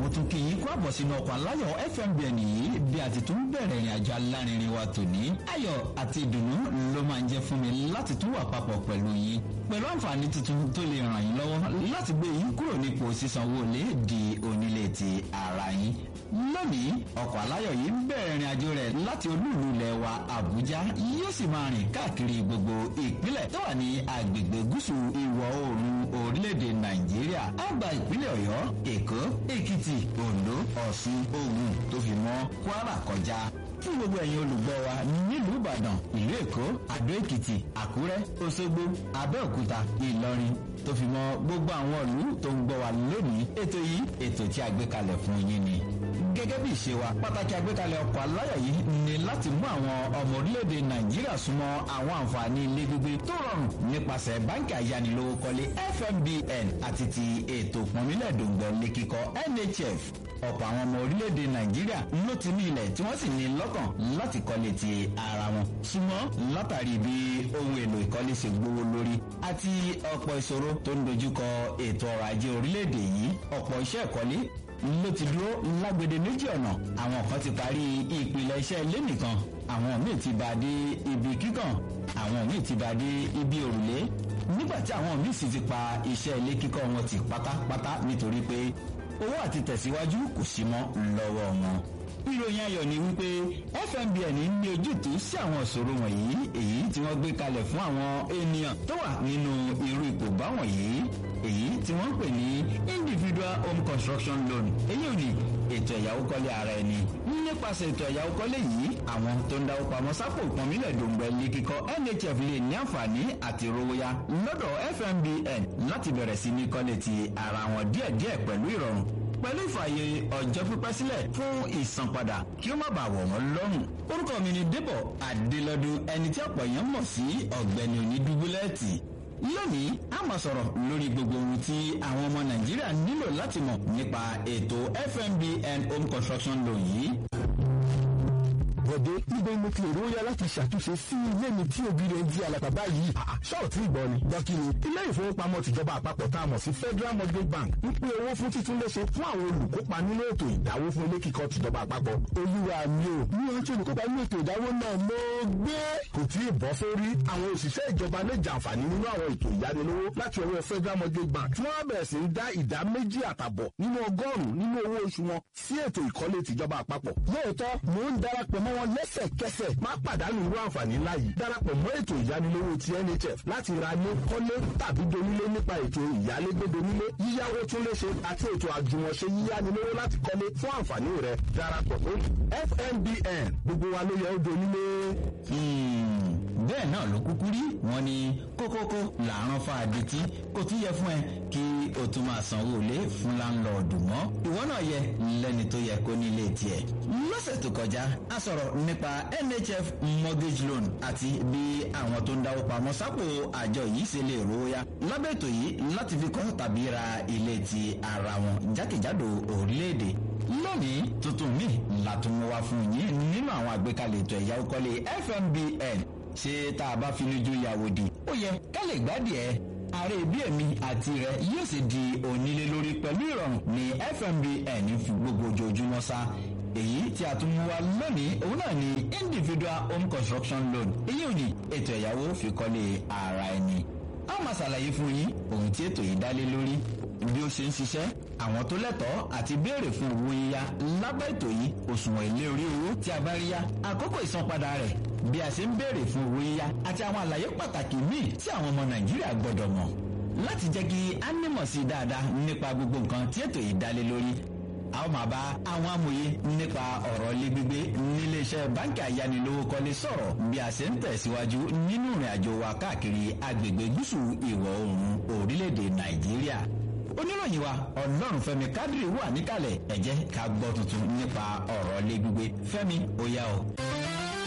mo tún kí yín kó àbọ̀ sínú ọkọ̀ aláyọ̀ fmbn yìí bí a ti tún bẹ̀rẹ̀ ìrìn àjò alárinrin wa tòní ayọ̀ àti ìdùnnú ló máa ń jẹ́ fún mi láti tún wà papọ̀ pẹ̀lú yín pẹ̀lú àǹfààní tuntun tó lè ràn yín lọ́wọ́ láti gbé yín kúrò nípò sísanwó lé di onílé ti ara yín lónìí ọkọ̀ aláyọ̀ yìí ń bẹ̀rẹ̀ ìrìn àjò rẹ̀ láti olúùlú ilẹ̀ wa àbújá yóò sì máa rìn káàkiri gbogbo ìpínlẹ̀ tó wà ní agbègbè gúúsù ìwọ̀ oòrùn orílẹ̀-èdè nàìjíríà á gba ìpínlẹ̀ ọ̀yọ́ èkó èkìtì oǹdó ọ̀ṣun ògùn tó fi mọ́ kwara kọjá fún gbogbo ẹ̀yin olùgbọ́ wa nílùú ìbàdàn ìlú èkó àdó èkìtì àkúrẹ́ òṣogbo abẹ́òkúta ìlọrin tó fi mọ́ gbogbo àwọn ìlú tó ń gbọ́ wa lónìí ètò yìí ètò tí a gbé kalẹ̀ fún yín ni gẹ́gẹ́ bí ìṣe wa pàtàkì àgbékalẹ̀ ọkọ̀ aláyọ̀ yìí ni láti mú àwọn ọmọ orílẹ̀-èdè nàìjíríà súnmọ́ àwọn àǹfààní ilé gbígbé tó rọrùn nípasẹ̀ báńkì ayánilówókọ́lé fmbn àti ti ètò ìpọ́nmílẹ̀ dòǹgbọ̀ lé kíkọ́ nhf ọ̀pọ̀ àwọn ọmọ orílẹ̀-èdè nàìjíríà ló ti ní ilẹ̀ tí wọ́n sì ní lọ́kàn láti kọ́lé ti ara wọn ṣùgbọ́n látàrí bí ohun èlò ìkọ́lé ṣe gbówó lórí àti ọ̀pọ̀ ìṣòro tó ń dojúkọ ètò ọrọ̀ ajé orílẹ̀-èdè yìí ọ̀pọ̀ iṣẹ́ ìkọ́lé ló ti dúró lágbede méjì ọ̀nà àwọn kan ti parí ìpìlẹ̀ iṣẹ́ ilé nìkan àwọn míì ti bá dé ibi kíkàn àwọn míì ti bá dé ibi òrùlé nígbà tí àwọn míì sì ti pa iṣẹ́ ilé kíkọ́ wọn ti pátápátá nítorí pé owó àti tẹ̀síwájú kò sí mọ́ lọ́wọ́ wọn. ìròyìn ayọ̀ ni wípé fmbn ní ojútùú sí àwọn ìṣòro wọ̀nyí èyí tí wọ́n gbé kalẹ̀ fún àwọn ènìyàn tó wà nínú irú ipò báwọn yìí èyí tí wọ́n ń pè ní individual home construction loan èyí ò ní ètò ẹ̀yáwó kọ́lé ara ẹni nípasẹ̀ ètò ẹ̀yáwó kọ́lé yìí àwọn tó ń dáwó pamọ́ sápò ìpọ́nmílẹ̀ dòǹgbẹ́ ilé kíkọ́ nhf lè ní àǹfààní àti rówóyá lọ́dọ̀ fmbn láti bẹ̀rẹ̀ sí ní kọ́lé ti ara wọn díẹ̀díẹ̀ pẹ̀lú ìrọ̀rùn pẹ̀lú ìfààyè ọjọ́ pípẹ́ sílẹ̀ fún ìsanpadà kí ó má bàa wọ̀ wọ́n lọ́rùn. orúkọ mi ni débọ̀ adélọ́dún ẹni tí ọ̀pọ̀ èèyàn mọ̀ sí ọ̀gbẹ́ni onídúgbúlẹ́ẹ̀tì lónìí a máa sọ̀rọ̀ lórí gbogbo ohun tí àwọn ọmọ nàìjíríà nílò láti mọ̀ nípa ètò fmbn home construction loan yìí bọ̀dé níbo mo ti èrò yá láti ṣàtúnṣe sí ilé mi tí òbí rẹ̀ ń di àlàkà báyìí. ṣọ́ọ̀tì ìgbọ́ ni dọ́kìnì ilé ìfowópamọ́ tìjọba àpapọ̀ tá a mọ̀ sí federal mortgage bank ń pín owó fún títúnléṣe fún àwọn olùkópa nínú ètò ìdáwó fún ilé kíkọ́ tìjọba àpapọ̀. olúwa mi ò ní wọn tí olùkópa nínú ètò ìdáwó náà ló gbé. kò tí ì bọ́ sórí àwọn òṣìṣẹ́ ìjọba lè jàǹfààní nínú àwọn ètò ìyánilówó láti ọwọ́ federal mortgage bank tí wọ́n bẹ̀rẹ̀ sí ń dá ìdá méjì àtàbọ̀ nínú ọgọ́rùn-ún nínú owó oṣù wọn sí ètò ìkọ́lé tìjọba àpapọ̀. lóòótọ́ mò ń darapọ̀ mọ́ wọn lẹ́sẹ̀kẹsẹ̀ má pàdánù irú àǹfààní ńlá yìí darapọ̀ mọ́ ètò ìyánilówó ti nhf láti ra ní kọ́lé tàbí donílé nípa ètò ìyálégbé donílé yíyáwó tún léṣe àti ètò àjùmọ̀ṣe yíyánilówó láti kọ́lé fún àǹfààní rẹ̀ darapọ̀ lónìí fmbn gbogbo wa ló yẹ ó donílé. bẹ́ẹ̀ náà ló kúkú rí wọn ni kókókó làárọ̀ fa àdìtí kò tún yẹ fún ẹ kí o tún máa sanwó ilé fún láńlọ́ọ̀dù mọ́ ìwọ náà yẹ lẹ́ni tó yẹ kó ní ilé tiẹ̀. lọ́sẹ̀ tó kọjá a sọ̀rọ̀ nípa nhf mortgage loan àti bí àwọn tó ń dáwó pamọ́ sápò àjọ yìí ṣe lè rówóyá lábẹ́ ètò yìí láti fi kọ́ tàbí ra ilé ti ara wọn jákèjádò orílẹ̀-èdè lónìí tuntun mi látún wá fún yín nínú àwọn àgbékalẹ̀ ètò ẹ̀yáwó kọ́lé fmbn ṣé tá a bá fi lójú ìyàwó di ó yẹ ká lè gbádìí ẹ ààrẹ bí èmi àti rẹ yóò sì di onílé lórí pẹ̀lú ìrọ̀rùn ní fmbn fi gbogbo ojoojúmọ́ sá èyí tí a tún mú wa lónìí òun náà ni individual home construction loan èyí ò ní ètò ẹ̀yáwó fi kọ́lé ara ẹni a máa ṣàlàyé fún yín ohun tí ètò yìí dálé lórí bí ó ṣe ń ṣiṣẹ́ àwọn tó lẹ́tọ̀ọ́ àti béèrè fún owó yíyá lábẹ́ ètò yìí òṣùwọ̀n èlé orí owó tí a bá rí yá àkókò ìsanpadà rẹ̀ bí a ṣe ń béèrè fún owó yíyá àti àwọn àlàyé pàtàkì míì tí àwọn ọmọ nàìjíríà gbọ́dọ̀ mọ̀ láti jẹ́ kí a nímọ̀ sí dáadáa nípa gbogbo nǹkan tí ètò yìí dálé lórí a ó máa bá àwọn amòye nípa ọ̀rọ̀ ilé gbígbé níléeṣẹ́ báńkì ayánilówókọ́lé sọ̀rọ̀ bí a ṣe ń tẹ̀síwájú nínú ìrìn àjò wa káàkiri agbègbè gúúsù ìwọ̀ oòrùn orílẹ̀-èdè nàìjíríà oníròyìn wa ọlọ́run fẹ́mi kádìrì wà níkàlẹ̀ ẹ jẹ́ ká gbọ́ tuntun nípa ọ̀rọ̀ ilé gbígbé fẹ́mi ó yá o.